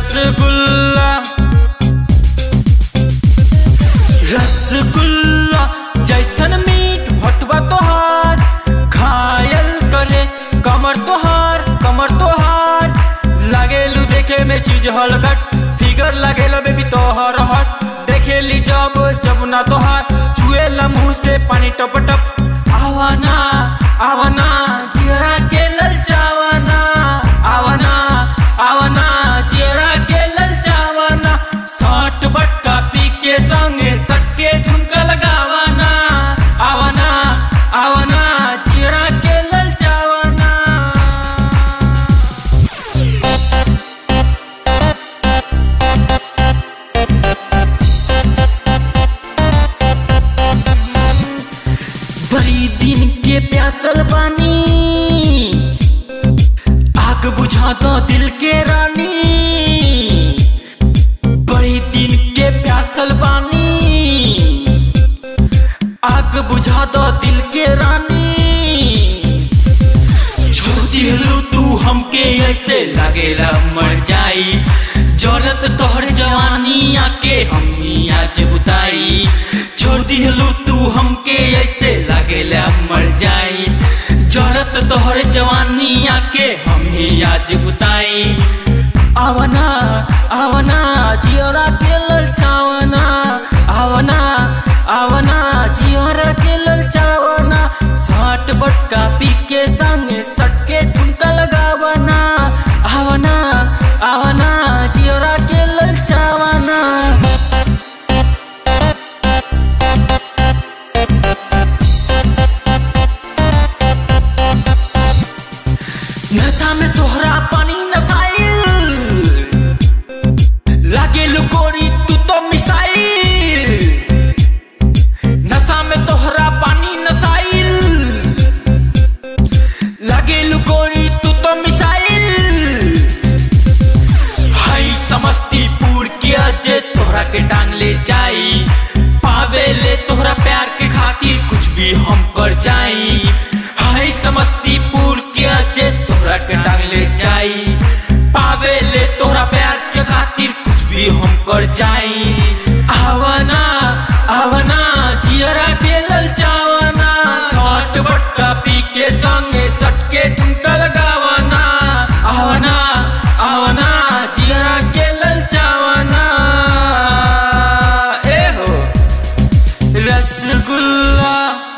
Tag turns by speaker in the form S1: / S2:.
S1: रसगुल्ला रसगुल्ला जैसन मीठ भटवा तोहार घायल करे कमर तोहार कमर तोहार लागेलू देखे में चीज हलगट फिगर लागेला बेबी तोहर हट देखेली जब जब ना तोहार चुएला मुंह से पानी टप टप आवाना आवाना जियरा के ललचावाना आवाना आवाना जियरा के ललचावाना साठ बटका पी के संगे सटके ठुमका लगावाना आवाना आवाना जियरा के ललचावाना बड़ी दिन के प्यासल बानी आग बुझा दो दिल के रानी बड़ी दिन के प्यासल बानी आग बुझा दो दिल के रानी छोड़ दिलू तू हमके ऐसे लगेला मर जाई जरूरत तोहर जवानी आके हम ही आज बुताई छोड़ दिलू तू हमके ऐसे लगेला मर जाई जरूरत तोहर जवानी आके हम ही आज बुताई आवना आवना जियोरा के ललचावना आवना आवना जियोरा के ललचावना साठ बटका पी के संगे सटके ठुमका लगावना आवना आवना जियोरा के ललचावना नशा में तोहरा पानी नसाइल लागे लुकोरी तू तो मिसाइल नशा में तोहरा पानी नसाइल लागे लुकोरी तू तो मिसाइल हाई समस्तीपुर किया जे तोहरा के टांग ले जाई पावे ले तोहरा प्यार के खातिर कुछ भी हम कर जाई हाय समस्तीपुर के जे तोहरा के टांग ले जाई पावे ले तोहरा प्यार के खातिर कुछ भी हम कर जाई आवना आवना जियरा के ललचावना सट बटका पी के संगे सटके ठुमका लगावना आवना आवना जियरा के ललचावना ए हो रसगुल्ला